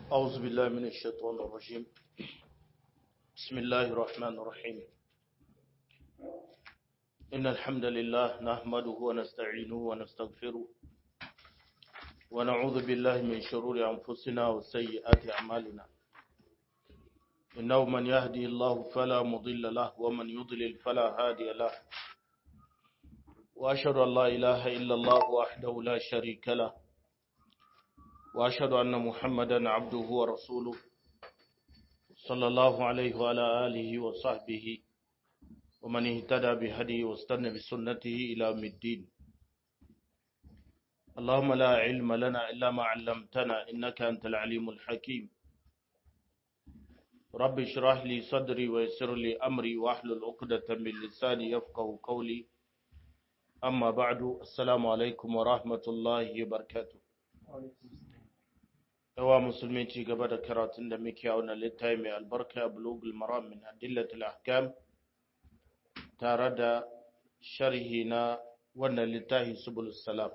أعوذ بالله من الشيطان الرجيم بسم الله الرحمن الرحيم إن الحمد لله نحمده ونستعينه ونستغفره ونعوذ بالله من شرور أنفسنا وسيئات أعمالنا إنه من يهدي الله فلا مضل له ومن يضلل فلا هادي له وأشهد أن لا إله إلا الله وحده لا شريك له وأشهد أن محمدا عبده ورسوله صلى الله عليه وعلى آله وصحبه ومن اهتدى بهديه واستنى بسنته إلى يوم الدين اللهم لا علم لنا إلا ما علمتنا إنك أنت العليم الحكيم رب اشرح لي صدري ويسر لي أمري واحلل عقدة من لساني يفقه قولي أما بعد السلام عليكم ورحمة الله وبركاته yawa musulmi ci gaba da karatun da muke a wannan littafi mai albarka bulugul maram min adillatul ahkam tare da sharhi na wannan littafi subul salam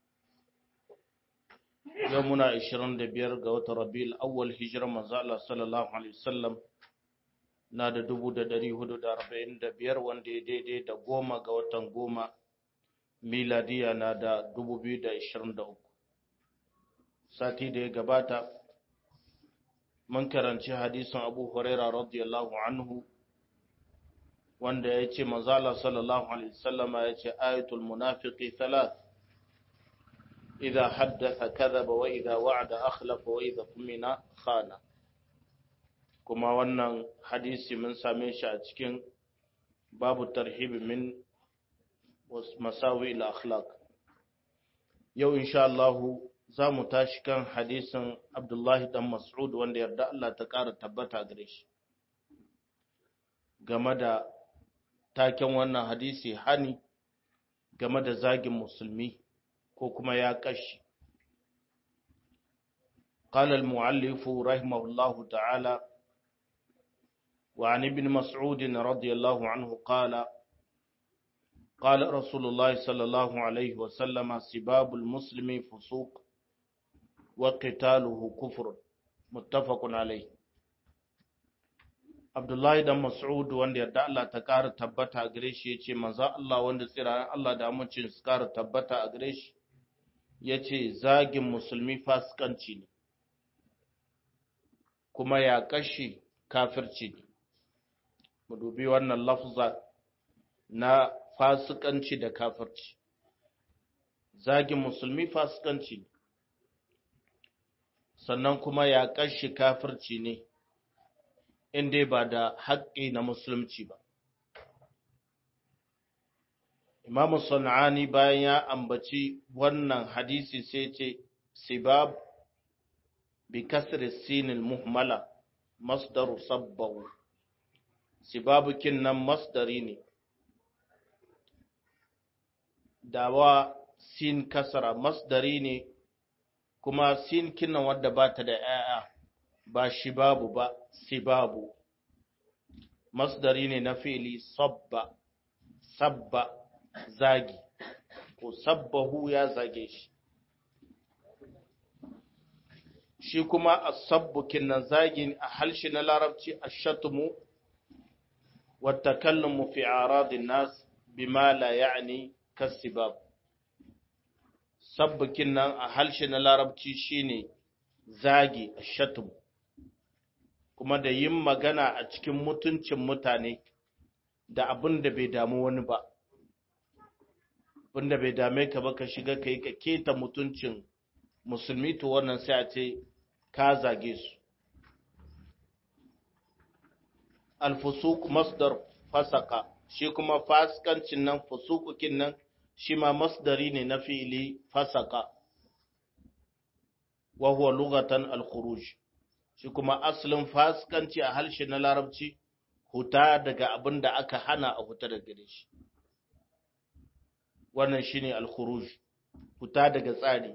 yau muna 25 ga watan rabiul awwal hijirar manzo Allah sallallahu alaihi wasallam na da 1445 wanda ya daidai da goma ga watan goma miladiya na da 2023 sati da ya gabata mun karanci hadisin abu huraira radiyallahu anhu wanda ya ce manzala sallallahu alaihi wasallama ya ce ayatul munafiqi thalath idha haddatha kadhaba wa idha wa'ada akhlafa wa idha tumina khana kuma wannan hadisi mun same shi a cikin babu tarhibi min masawi al-akhlaq yau insha Allah za mu tashi kan hadisin Abdullahi dan Mas'ud wanda yarda Allah ta ƙara tabbata gare shi. Game da taken wannan hadisi hani game da zagin musulmi ko kuma ya kashi. قال المؤلف رحمه الله تعالى وعن ابن مسعود رضي الله عنه قال قال رسول الله صلى الله عليه وسلم سباب المسلم فسوق وقتاله كفر متفق عليه Abdullahi dan Mas'ud wanda yarda Allah ta ƙara tabbata a gare shi yace manzo Allah wanda tsirayen Allah da amincin su ƙara tabbata a gare shi yace zagin musulmi fasikanci ne kuma ya kashi kafirci ne mu dubi wannan lafza na fasikanci da kafirci zagin musulmi fasikanci ne sannan kuma ya kashi kafirci ne in dai ba da haƙƙi na musulunci ba. Imamu Sana'ani bayan ya ambaci wannan hadisi sai ce, Sibab bi kasri sinil muhmala masdaru sabbahu. Sibabu nan masdari ne, dawa sin kasara masdari ne kuma sin kinnan wadda ba ta da ‘ya'ya ba shi babu ba si babu masdari ne na fili sabba sabba zagi ko sabbahu ya zage shi shi kuma a sabbukin nan zagin a halshi na larabci a shatumu wata kallon fi aradin nas bima la ya'ni kasibab sabbukin nan a halshe na larabci shine zagi shatum kuma da yin magana a cikin mutuncin mutane da abin da bai damu wani ba abin da bai dame ka ba ka shiga ka yi ka keta mutuncin musulmi to wannan sai a ce ka zage su alfusuk masdar fasaka shi kuma fasikancin nan fusukukin nan shi ma masdari ne na fi'ili fasaka wa huwa lugatan al-khuruj shi kuma asalin fasikanci a harshe na larabci huta daga abin da aka hana a huta daga gare shi wannan shine al-khuruj huta daga tsari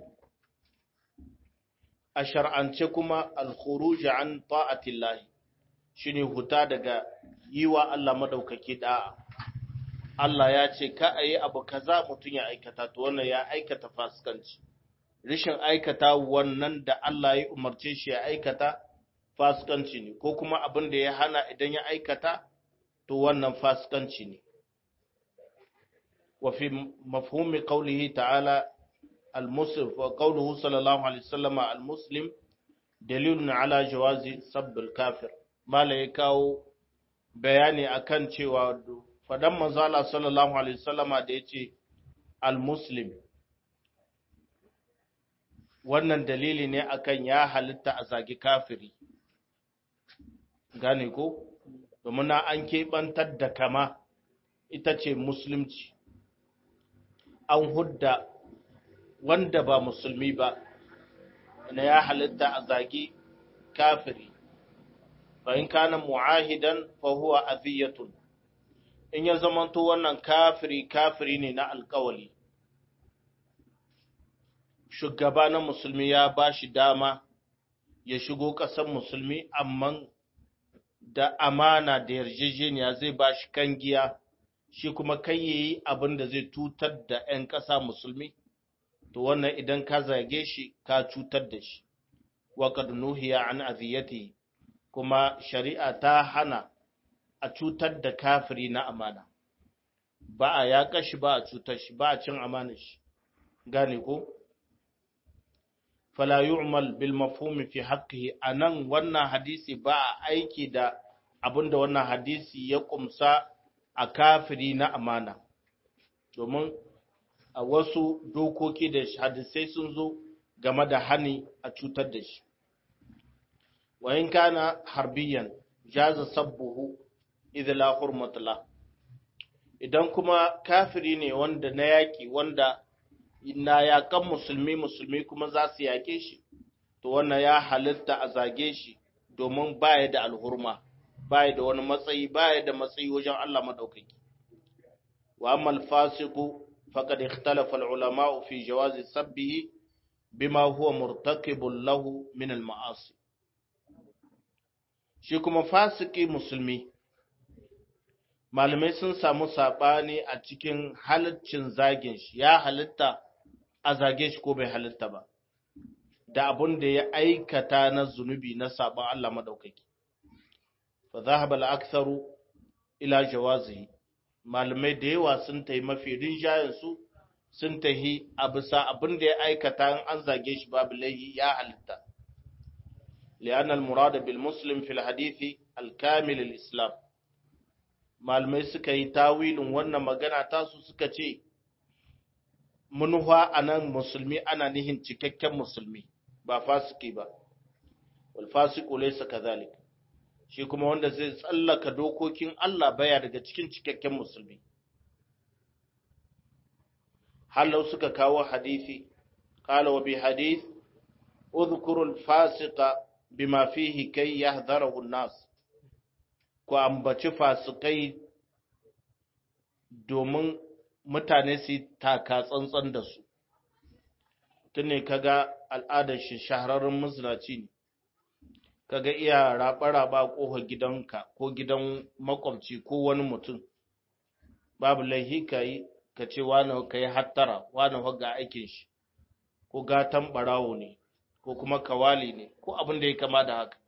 a shar'ance kuma al-khuruj an ta'atillahi shine huta daga yiwa Allah madaukaki da'a Allah ya ce ka a yi abu kaza mutum ya aikata to wannan ya aikata fasikanci rishin aikata wannan da Allah ya umarce shi ya aikata fasikanci ne ko kuma abin da ya hana idan ya aikata to wannan fasikanci ne wa fi mafhumi qawlihi ta'ala al-muslim wa qawluhu sallallahu alaihi wasallam al-muslim dalilun ala jawazi sabbil kafir mala ya kawo bayani akan cewa fadan manzo Allah sallallahu alaihi wasallama da yace al-muslim wannan dalili ne akan ya halitta a zagi kafiri gane ko domin na an keɓantar da kama ita ce musulunci an hudda wanda ba musulmi ba na ya halitta a zagi kafiri in kana mu'ahidan fa huwa aziyatun in ya zamanto wannan kafiri kafiri ne na alkawali shugaba na musulmi ya ba shi dama ya shigo ƙasar musulmi amma da amana da yarjejeniya zai ba shi kangiya shi kuma kai yayi abin da zai tutar da 'yan ƙasa musulmi to wannan idan ka zage shi ka cutar da shi wa qad nuhiya an aziyati kuma shari'a ta hana a cutar da kafiri na amana ba a ya kashi ba a cutar shi ba a cin amanar shi gane ko fala yu'mal bil mafhumi fi haqqihi anan wannan hadisi ba a aiki da abinda wannan hadisi ya kumsa a kafiri na amana domin a wasu dokoki da hadisai sun zo game da hani a cutar da shi wa in kana harbiyan jaza sabbuhu idza la hurmata la idan kuma kafiri ne wanda na yaki wanda na yakan musulmi musulmi kuma za su yake shi to wannan ya halitta a zage shi domin baya da alhurma baya da wani matsayi baya da matsayi wajen Allah madaukaki wa amma al-fasiqu faqad ikhtalafa al-ulama fi jawazi sabbihi bima huwa murtakibun lahu min al-ma'asi shi kuma fasiki musulmi malamai sun samu saɓani a cikin halaccin zagin shi ya halitta a zage shi ko bai halitta ba da abun da ya aikata na zunubi na saɓon Allah maɗaukaki fa zahaba al-aktharu ila jawazihi malamai da yawa sun tayi mafi rinjayen su sun tahi a bisa abin da ya aikata in an zage shi babu laihi ya halitta لأن المراد بالمسلم في الحديث الكامل الإسلام malamai suka yi tawilin wannan magana tasu suka ce munuwa a nan musulmi ana nihin cikakken musulmi ba fasiki ba wal fasiku laysa kadhalik shi kuma wanda zai tsallaka dokokin Allah baya daga cikin cikakken musulmi halau suka kawo hadisi qala wa bi hadith udhkuru al fasiqa bima fihi kay yahdharahu an-nas ku ambaci fasikai domin mutane su taka tsantsan da su tun ne kaga al'adar shi shahararren mazinaci ne kaga iya raba-raba ƙofar gidanka ko gidan makwabci ko wani mutum babu laihi ka yi ka ce wani ka yi hattara wani ga aikin shi ko gatan ɓarawo ne ko kuma kawali ne ko abin da ya kama da haka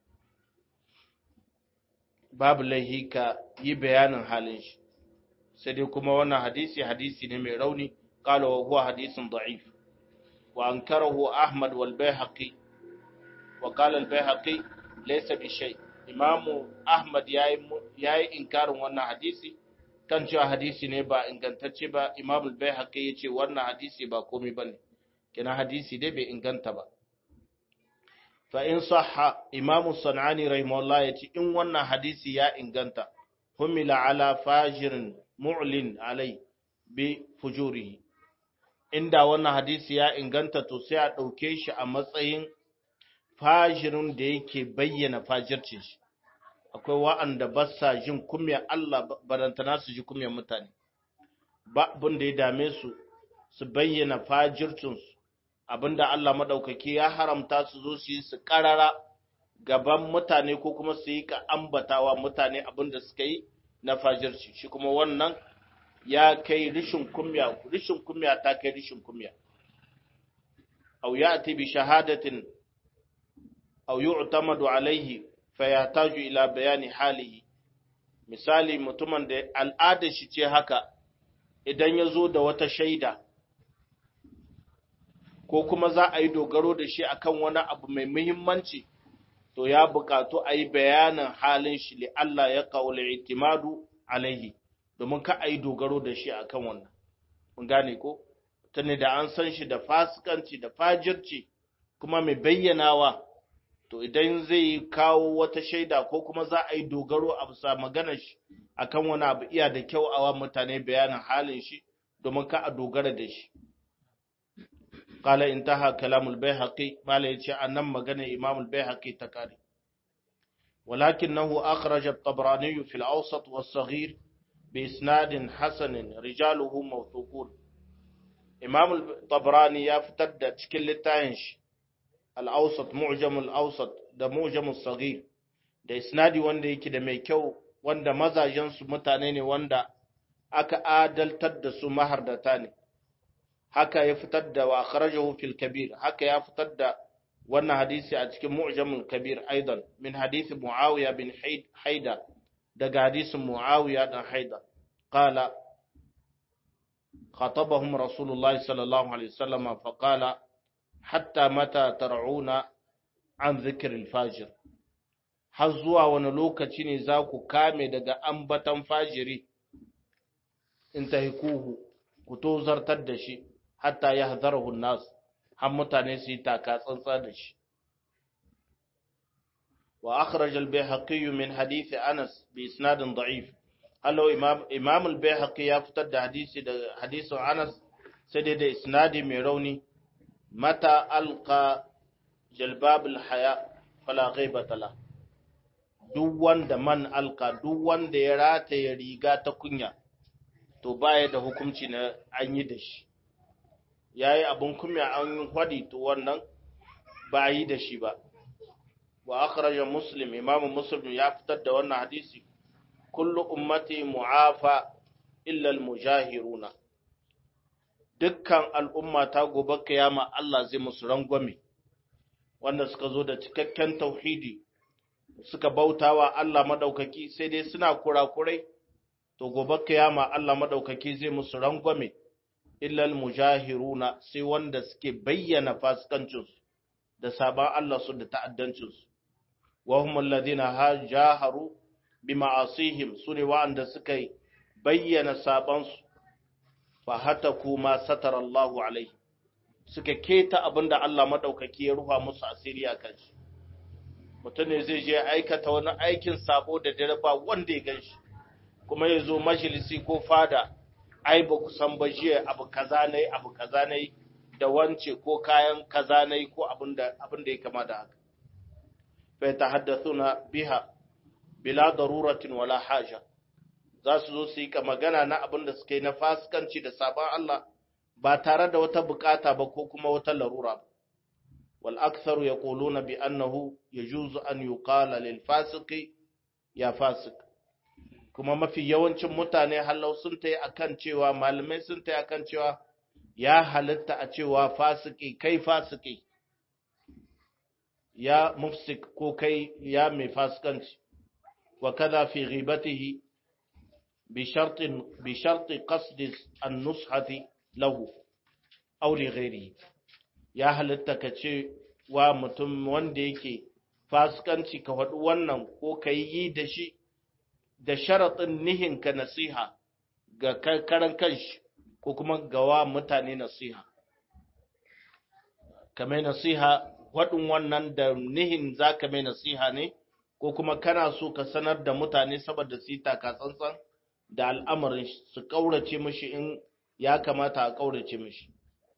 babu laihi ka yi bayanin halin shi sai dai kuma wannan hadisi hadisi ne mai rauni qala wa huwa hadisin da'if wa ankarahu ahmad wal bayhaqi wa qala al bayhaqi laysa bi shay imam ahmad yayi yayi inkarin wannan hadisi kan cewa hadisi ne ba ingantacce ba imam al bayhaqi yace wannan hadisi ba komai bane kina hadisi dai bai inganta ba fa in sahha imam sanani rahimahullah yace in wannan hadisi ya inganta humila ala fajirin mu'lin alai bi fujurihi inda wannan hadisi ya inganta to sai a ɗauke shi a matsayin fajirin da yake bayyana fajircin shi akwai wa'anda ba sa jin kumya Allah barantana su ji kumya mutane ba abin da ya dame su su bayyana fajircinsu abinda Allah maɗaukaki ya haramta su zo su yi su ƙarara gaban mutane ko kuma su yi ka ambatawa mutane abinda suka yi na fajirci shi kuma wannan ya kai rishin kumya rishin kumya ta kai rishin kumya aw ya'ti bi shahadatin aw yu'tamadu alayhi fayahtaju ila bayani halihi misali mutumin da al'adar shi ce haka idan ya zo da wata shaida ko kuma za a yi dogaro da shi akan wani abu mai muhimmanci to ya buƙatu a yi bayanin halin shi li Allah ya ƙaula itimadu alaihi domin ka a yi dogaro da shi akan wannan mun gane ko tuni da an san shi da fasikanci da fajirci kuma mai bayyanawa to idan zai kawo wata shaida ko kuma za a yi dogaro a bisa maganar shi akan wani abu iya da kyau a wa mutane bayanin halin shi domin ka a dogara da shi قال انتهى كلام البيهقي ما ليش أنم مغنى إمام البيهقي تكاري ولكنه أخرج الطبراني في الأوسط والصغير بإسناد حسن رجاله موثوقون إمام الطبراني يفتد تشكل التاينش الأوسط معجم الأوسط ده معجم الصغير da isnadi wanda yake da mai kyau wanda mazajensu mutane ne wanda aka adaltar da su mahardata ne haka ya fitar da wa kharajahu fil kabir haka ya fitar da wannan hadisi a cikin mu'jamul kabir aidan min hadisi muawiya bin haida daga hadisin muawiya dan haida qala خاطبهم رسول الله صلى الله عليه وسلم فقال حتى متى ترعون عن ذكر الفاجر har zuwa wani lokaci ne za ku kame daga ambatan fajiri in ta ku tozartar da shi hatta ya hazarahu nas har mutane su yi taka tsantsa da shi wa akhraj al-bayhaqi min hadith Anas bi isnad da'if allo imam imam al-bayhaqi ya fitar da hadisi da hadisin Anas sai dai da isnadi mai rauni mata alqa jalbab al-haya fala ghaibata la duk wanda man alqa duk wanda ya rataye riga ta kunya to baya da hukunci na an yi da shi ya yi abin kumya an hwadi to wannan ba yi da shi ba wa akhraja muslim imamu muslim ya fitar da wannan hadisi kullu ummati mu'afa illa almujahiruna dukkan al'umma ta gobe kiyama Allah zai musu rangwame wanda suka zo da cikakken tauhidi suka bautawa Allah madaukaki sai dai suna kurakurai to gobe kiyama Allah madaukaki zai musu rangwame illal mujahiruna sai wanda suke bayyana fasikancinsu da saban Allah su da ta'addancinsu wa hum alladhina hajaharu bima'asihim sune wa'anda suka bayyana sabansu fa hataku ma satara Allahu alaihi suka keta abinda Allah madaukaki ya rufa musu asiri a kan shi mutum ne zai je aikata wani aikin sabo da dare ba wanda ya ganshi kuma ya zo majalisi ko fada ai ba ku san ba jiya abu kaza ne abu kaza ne da wance ko kayan kaza ne ko abin da abin da ya kama da haka fa yatahaddathuna biha bila daruratin wala haja za su zo su yi ka magana na abin da suka yi na fasikanci da sabon Allah ba tare da wata bukata ba ko kuma wata larura ba wal aktharu yaquluna bi annahu yajuzu an yuqala lil fasiqi ya fasik kuma mafi yawancin mutane hallau sun ta yi akan cewa malamai sun ta yi akan cewa ya halitta a cewa fasiki kai fasiki ya mufsik ko kai ya mai fasikanci wa kaza fi ghibatihi bi shartin bi sharti qasd an-nushati lahu aw li ghairihi ya halitta ka ce wa mutum wanda yake fasikanci ka faɗi wannan ko ka yi da shi da sharaɗin nihinka nasiha ga karan kanshi ko kuma gawa mutane nasiha ka mai nasiha waɗin wannan da nihin za ka mai nasiha ne ko kuma kana so ka sanar da mutane saboda su yi taka tsantsan da al'amarin su ƙaurace mishi in ya kamata a ƙaurace mishi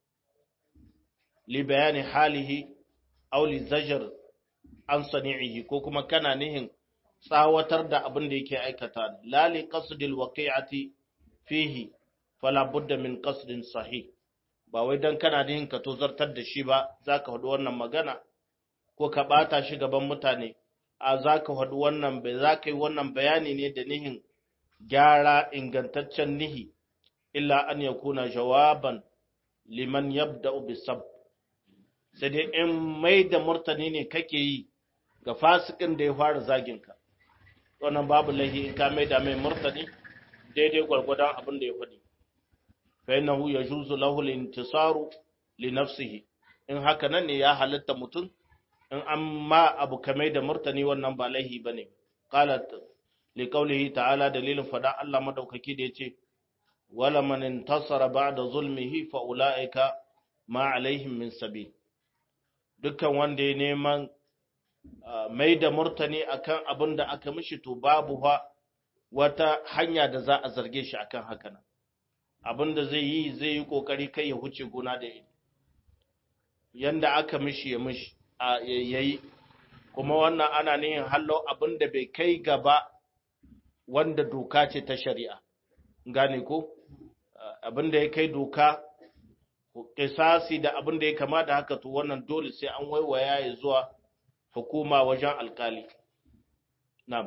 li bayani halihi aw li zajar an sani'ihi ko kuma kana nihin tsawatar da abin da yake aikata la li qasdil waqi'ati fihi fala budda min qasdin sahih ba wai dan kana nihin ka tozartar da shi ba zaka hudu wannan magana ko ka bata shi gaban mutane a zaka hudu wannan bai zaka yi wannan bayani ne da nihin gyara ingantaccen nihi illa an yakuna jawaban liman yabda'u bisab sai dai in mai da murtani ne kake yi ga fasikin da ya fara zaginka wannan babu lahi in ka mai da mai murtani daidai gwargwadon abin da ya faɗi fa innahu yajuzu lahu al-intisaru li nafsihi in haka nan ne ya halitta mutum in an ma abu kamai da murtani wannan ba lahi bane qalat li qawlihi ta'ala dalilin fada Allah madaukaki da yace wala man intasara ba'da zulmihi fa ulaika ma alaihim min sabil dukkan wanda ya neman mai da murtani akan abin da aka mishi to babu wata hanya da za a zarge shi akan haka nan abin da zai yi zai yi kokari kai ya huce gona da iri yanda aka mishi ya mishi a yayi kuma wannan ana nihin hallo abin da bai kai gaba wanda doka ce ta shari'a gane ko abin da ya kai doka kisasi da abin da ya kama da haka to wannan dole sai an waiwaya ya zuwa hukuma wajen alkali na'am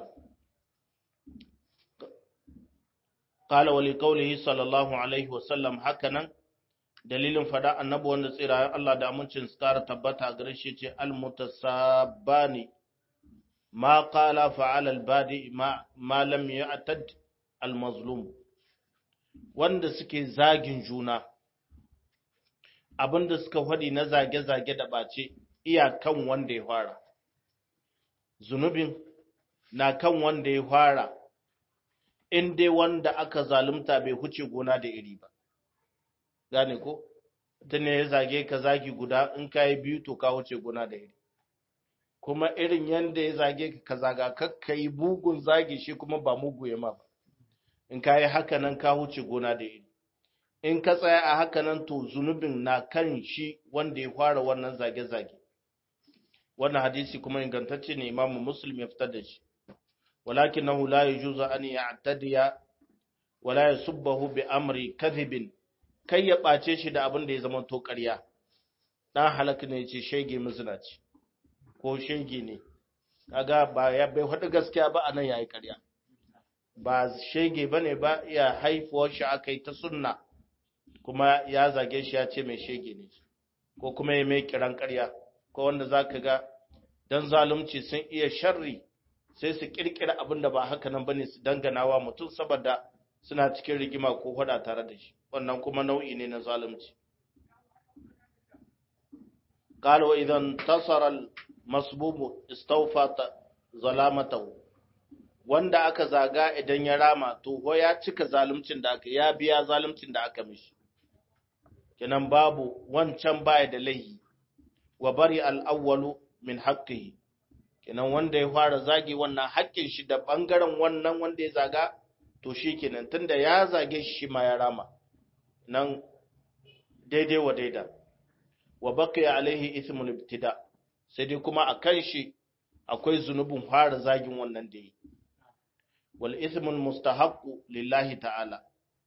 qala wa liqawlihi sallallahu alaihi wa sallam hakanan dalilin fada annabi wanda tsirayen Allah da amincin su kara tabbata gare shi ce al mutasabbani ma qala fa'ala al badi ma ma lam ya'tad al mazlum wanda suke zagin juna abinda suka faɗi na zage-zage da ɓace iyakan wanda ya fara zunubin na kan wanda ya fara in dai wanda aka zalunta bai huce gona da iri ba gane ko ta ne ya zage ka zagi guda in ka yi biyu to ka huce gona da iri kuma irin yadda ya zage ka ka zaga kakka yi bugun zagi shi kuma ba mugu ya ma ba in ka yi haka nan ka huce gona da iri in ka tsaya a haka nan to zunubin na kan shi wanda ya fara wannan zage-zage wannan hadisi kuma ingantacce ne imamu muslim ya fitar da shi walakinahu la yajuzu an ya'tadiya wala yasubbahu bi amri kadhibin kai ya bace shi da abin da ya zama to ƙarya dan halaka ne ce shege muzinaci ko shege ne kaga ba ya bai faɗi gaskiya ba anan yayi ƙarya ba shege bane ba ya haifuwar shi akai ta sunna kuma ya zage shi ya ce mai shege ne ko kuma ya mai kiran ƙarya ko wanda za ka ga don zalunci sun iya sharri sai su ƙirƙira abin da ba haka nan bane su dangana wa mutum saboda suna cikin rigima ko hada tare da shi wannan kuma nau'i ne na zalunci قال وإذا انتصر المصبوب استوفى ظلامته wanda aka zaga idan ya rama to ho ya cika zaluncin da aka ya biya zaluncin da aka mishi kenan babu wancan baya da laihi wa bari al'awwalu min haƙƙihi kenan wanda ya fara zage wannan haƙƙin shi da ɓangaren wannan wanda ya zaga to shi kenan tunda ya zage shi ma ya rama nan daidai wa daida wa baqiya alaihi ismul ibtida sai dai kuma akan shi akwai zunubin fara zagin wannan da yi wal ismul mustahaqqu lillahi ta'ala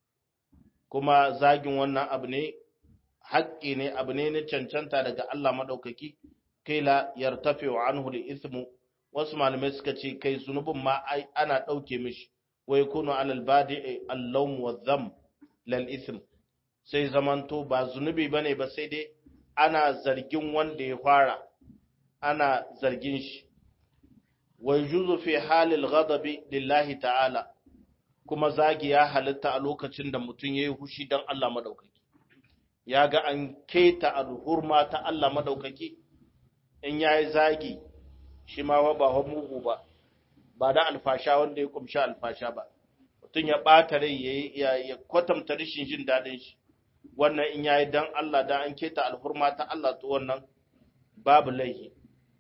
kuma zagin wannan abu ne haƙƙi ne abu ne na cancanta daga Allah maɗaukaki kai la yartafi wa anhu li ismu wasu malamai suka ce kai zunubin ma ana ɗauke mishi wai kunu alal badi allawm wa dham lal ism sai zamanto ba zunubi bane ba sai dai ana zargin wanda ya fara ana zargin shi wa yujuzu fi halil ghadabi lillahi ta'ala kuma zagi ya halitta a lokacin da mutum yayi hushi dan Allah madaukaki ya ga an keta alhurma ta Allah madaukaki in ya yi zagi shi ma ba wa mugu ba ba da alfasha wanda ya kumsha alfasha ba mutum ya ɓata rai ya kwatanta rashin jin daɗin shi wannan in ya yi don Allah da an keta alhurma ta Allah to wannan babu laihi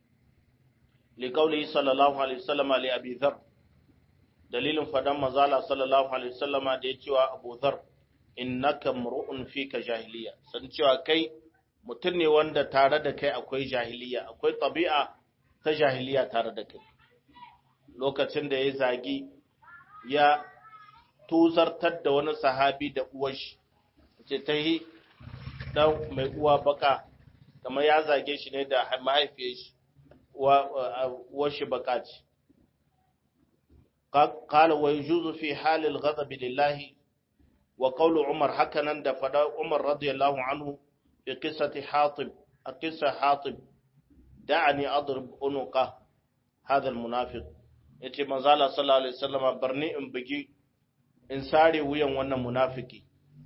liƙauli sallallahu alaihi wasallama li abi dhar dalilin fadan mazala sallallahu alaihi wasallama da ya cewa abu dhar innaka mru'un fika jahiliya san cewa kai mutum ne wanda tare da kai akwai jahiliya akwai tabi'a ta jahiliya tare da kai lokacin da ya zagi ya tuzartar da wani sahabi da uwashi ce ta yi dan mai uwa baka kamar ya zage shi ne da mahaifiyar shi uwar shi baka ce قال ويجوز في حال الغضب لله وقول عمر حكنا دفدا عمر رضي الله عنه في قصة حاطب a kisa hatib da'ani adrib unuqa hadha almunafiq yace manzo Allah sallallahu alaihi wasallam barni in bugi in sare wuyan wannan munafiki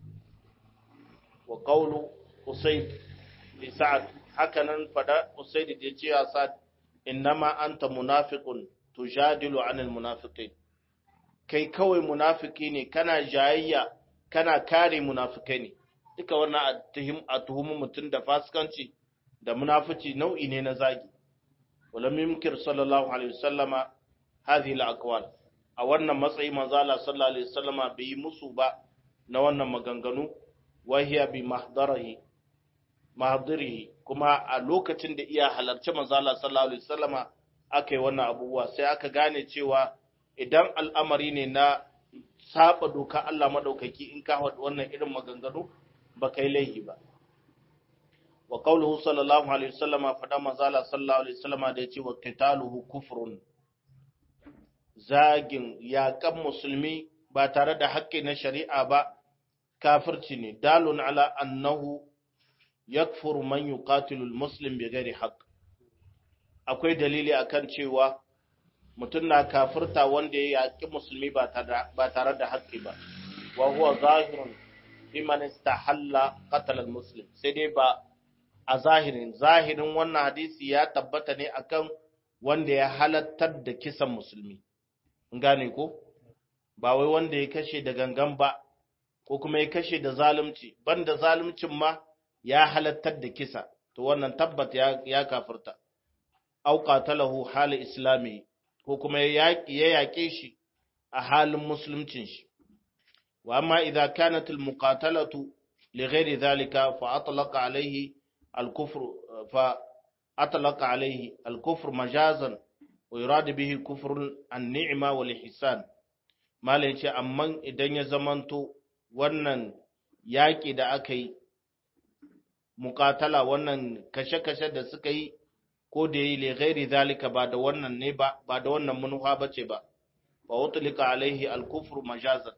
wa qawlu usayd li sa'ad hakanan fada usayd da yace ya sa'ad innama anta munafiqun tujadilu anil munafiqin kai kawai munafiki ne kana jayayya kana kare munafikai ne duka wannan a tuhumu mutum da fasikanci da munafici nau'i ne na zagi walam yumkir sallallahu alaihi wasallama hadhihi al-aqwal a wannan matsayi manzo Allah sallallahu alaihi wasallama bai yi musu ba na wannan maganganu wahiya bi mahdarihi mahdarihi kuma a lokacin da iya halarci manzo Allah sallallahu alaihi wasallama aka yi wannan abubuwa sai aka gane cewa idan al'amari ne na saba doka Allah madaukaki in ka wannan irin maganganu ba kai laihi ba wa qawluhu sallallahu alaihi wasallama fada manzala sallallahu alaihi wasallama da yace wa qitaluhu kufrun zagin yaƙan musulmi ba tare da haƙƙi na shari'a ba kafirci ne dalun ala annahu yakfuru man yuqatilu almuslim bighairi haqq akwai dalili akan cewa mutum na kafirta wanda ya yaƙi musulmi ba tare da haƙƙi ba wa huwa zahirun biman istahalla qatl almuslim sai dai ba a zahirin zahirin wannan hadisi ya tabbata ne akan wanda ya halattar da kisan musulmi gane ko ba wai wanda ya kashe da gangan ba ko kuma ya kashe da zalunci banda zaluncin ma ya halattar da kisa to wannan tabbat ya, ya kafirta au qatalahu hal islami ko kuma ya yaƙe shi a halin musuluncin shi wa amma idza kanat al muqatalatu li ghairi dhalika fa atlaqa alayhi al kufr fa atlaqa alayhi al kufr majazan wa yurad bihi kufr an ni'ma wal ihsan mala yace amma idan ya zamanto wannan yaƙi da aka yi muqatala wannan kashe-kashe da suka yi ko da yi lighairi zalika ba da wannan ne ba ba da wannan manufa bace ba fa utlika alaihi al-kufr majazan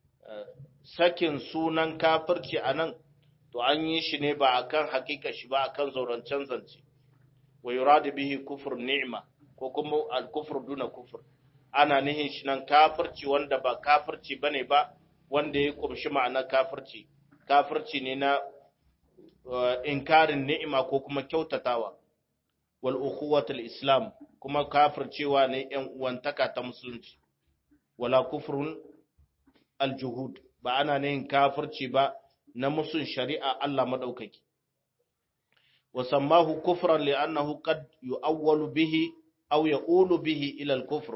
sakin sunan kafirci anan to an yi shi ne ba akan hakika shi ba akan zaurancen zance wa yuradu bihi kufr ni'ma ko kuma al-kufr duna kufr ana nihin shi nan kafirci wanda ba kafirci bane ba wanda ya kumshi ma'ana kafirci kafirci ne na inkarin ni'ima ko kuma kyautatawa wal ukhuwatul islam kuma kafircewa ne yan uwantaka ta musulunci wala kufrun al juhud ba ana ne kafirci ba na musun shari'a Allah madaukaki wa sammahu kufran li'annahu qad yu'awwalu bihi aw yaqulu bihi ila al kufr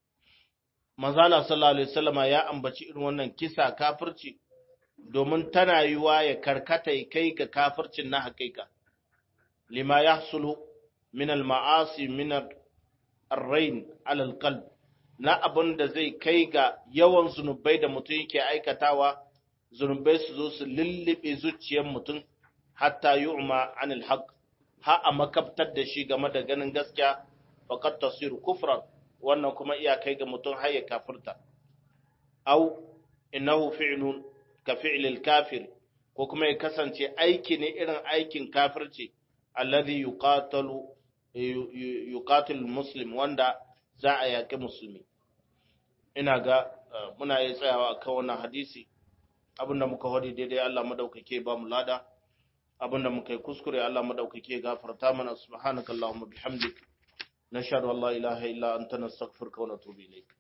manzala sallallahu alaihi wasallama ya ambaci irin wannan kisa kafirci domin tana yiwa ya karkata ya kai ga kafircin na hakika lima yahsulu min al-ma'asi min ar-rain ala al-qalb na abin da zai kai ga yawan zunubai da mutum yake aikatawa zunubai su zo su lullube zuciyar mutum hatta yu'ma anil haqq ha a makabtar da shi game da ganin gaskiya faqad tasiru kufran wannan kuma iya kai ga mutum har ya kafirta au innahu fi'lun ka fi'lil kafir ko kuma ya kasance aiki ne irin aikin kafirci alladhi yuqatalu yuqatil muslim wanda za a yaƙi musulmi ina ga muna yi tsayawa akan wannan hadisi abinda muka hodi daidai Allah madaukake ba mu lada abinda muka yi kuskure Allah madaukake gafarta mana subhanakallahumma bihamdik nashhadu an la ilaha illa anta nastaghfiruka wa natubu ilayk